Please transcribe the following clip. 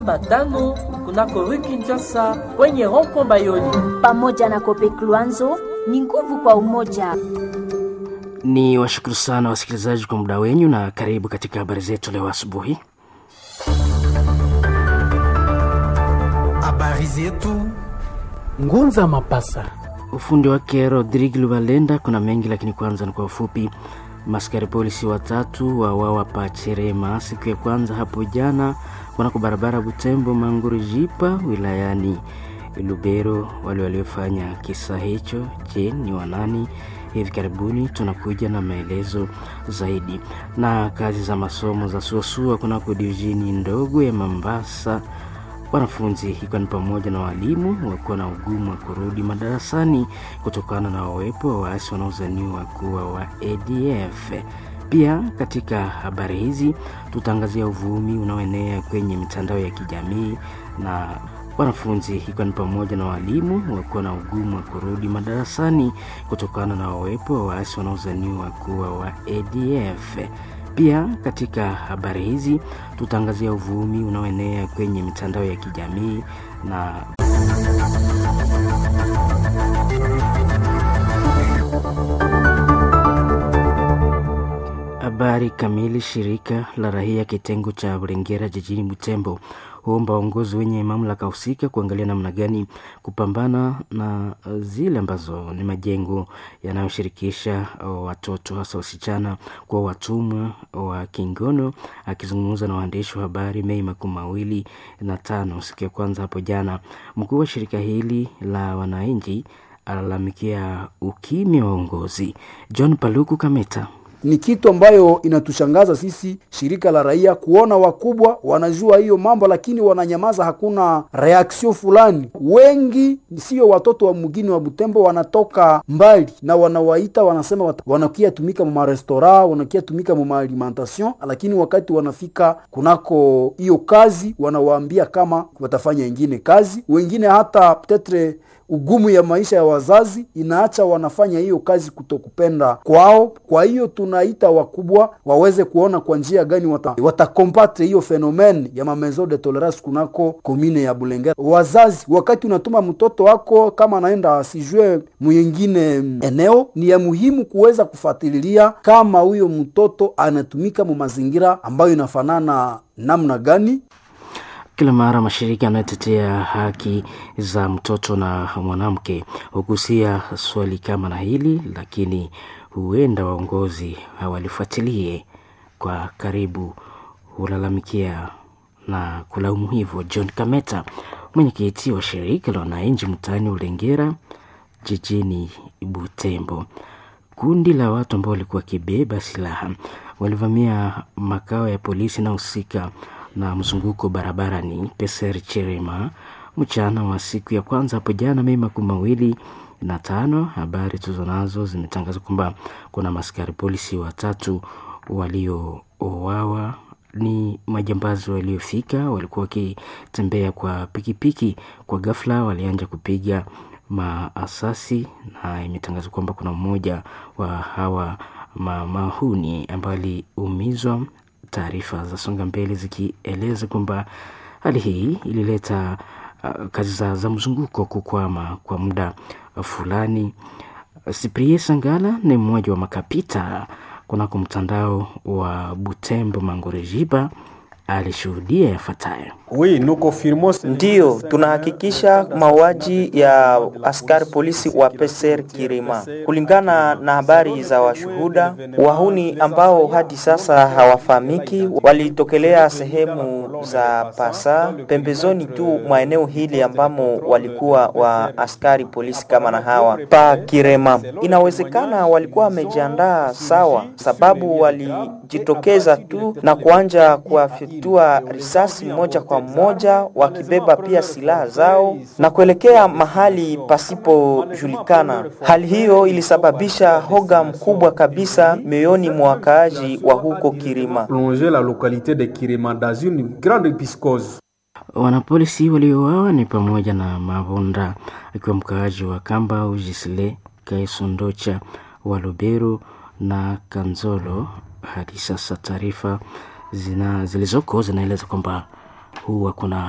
Batano kunako rue Kinshasa kwenye rond-point Bayoni. Pamoja na Kopek Luanzo ni nguvu kwa umoja. Ni washukuru sana wasikilizaji kwa muda wenyu na karibu katika habari zetu leo asubuhi. Habari zetu Ngunza Mapasa. Ufundi wake Rodrigue Lubalenda. Kuna mengi lakini kwanza ni kwa ufupi. Maskari polisi watatu wawawa pa Cherema siku ya kwanza hapo jana kunako barabara Butembo Manguru Jipa wilayani Lubero. Wale waliofanya kisa hicho, je, ni wanani? Hivi karibuni tunakuja na maelezo zaidi. Na kazi za masomo za suasua kunako divisheni ndogo ya Mambasa wanafunzi ikiwa ni pamoja na walimu wakuwa na ugumu wa kurudi madarasani kutokana na uwepo wa waasi wanaozaniwa kuwa wa ADF. Pia katika habari hizi tutaangazia uvumi unaoenea kwenye mitandao ya kijamii na wanafunzi ikiwa ni pamoja na walimu wakuwa na ugumu wa kurudi madarasani kutokana na uwepo wa waasi wanaozaniwa kuwa wa ADF. Pia katika habari hizi tutaangazia uvumi unaoenea kwenye mitandao ya kijamii na habari kamili. Shirika la raia kitengo cha Burengera jijini Butembo huomba waongozi wenye mamlaka husika kuangalia namna gani kupambana na zile ambazo ni majengo yanayoshirikisha watoto hasa wasichana kwa watumwa wa kingono. Akizungumza na waandishi wa habari Mei makumi mawili na tano siku ya kwanza hapo jana, mkuu wa shirika hili la wananchi alalamikia ukimya wa uongozi. John Paluku Kameta ni kitu ambayo inatushangaza sisi shirika la raia kuona wakubwa wanajua hiyo mambo, lakini wananyamaza, hakuna reaction fulani. Wengi sio watoto wa mgini wa Butembo, wanatoka mbali na wanawaita, wanasema wanakia tumika mu marestora, wanakia tumika mu alimentation, lakini wakati wanafika kunako hiyo kazi wanawaambia kama watafanya ingine kazi. Wengine hata petetre ugumu ya maisha ya wazazi inaacha wanafanya hiyo kazi kutokupenda kwao. Kwa hiyo tunaita wakubwa waweze kuona kwa njia gani watakombatre wata hiyo fenomen ya mamezo de tolerance kunako komine ya Bulengera. Wazazi, wakati unatuma mtoto wako kama anaenda asijue mwingine eneo, ni ya muhimu kuweza kufuatilia kama huyo mtoto anatumika mu mazingira ambayo inafanana namna gani. Kila mara mashirika yanayotetea haki za mtoto na mwanamke hugusia swali kama na hili, lakini huenda waongozi hawalifuatilie kwa karibu, hulalamikia na kulaumu hivyo. John Kameta, mwenyekiti wa shirika la wananchi mtaani Ulengera jijini Butembo, kundi la watu ambao walikuwa wakibeba silaha walivamia makao ya polisi na husika na mzunguko barabarani Peser Cherema mchana wa siku ya kwanza hapo jana Mei makumi mawili na tano. Habari tuzo nazo zimetangaza kwamba kuna maskari polisi watatu waliouawa. Ni majambazi waliofika, walikuwa wakitembea kwa pikipiki, kwa ghafla walianja kupiga maasasi, na imetangazwa kwamba kuna mmoja wa hawa mamahuni ambaye aliumizwa taarifa za songa mbele zikieleza kwamba hali hii ilileta uh, kazi za, za mzunguko kukwama kwa muda fulani. Siprie Sangala ni mmoja wa makapita kunako mtandao wa Butembo Mangorejiba alishuhudia yafuatayo. Ndiyo, tunahakikisha mauaji ya askari polisi wa Peser Kirima. Kulingana na habari za washuhuda, wahuni ambao hadi sasa hawafahamiki walitokelea sehemu za Pasa, pembezoni tu mwa eneo hili ambamo walikuwa wa askari polisi kama na hawa pa Kirema. Inawezekana walikuwa wamejiandaa sawa, sababu walijitokeza tu na kuanja kuwafyatua risasi moja kwa moja wakibeba pia silaha zao na kuelekea mahali pasipojulikana. Hali hiyo ilisababisha hoga mkubwa kabisa mioyoni mwa wakaaji wa huko Kirima. Wanapolisi waliouawa ni pamoja na Mavonda akiwa mkaaji wa Kamba, Ujisle Kaisondocha wa Lubero na Kanzolo. Hadi sasa taarifa zilizoko zinaeleza kwamba huwa kuna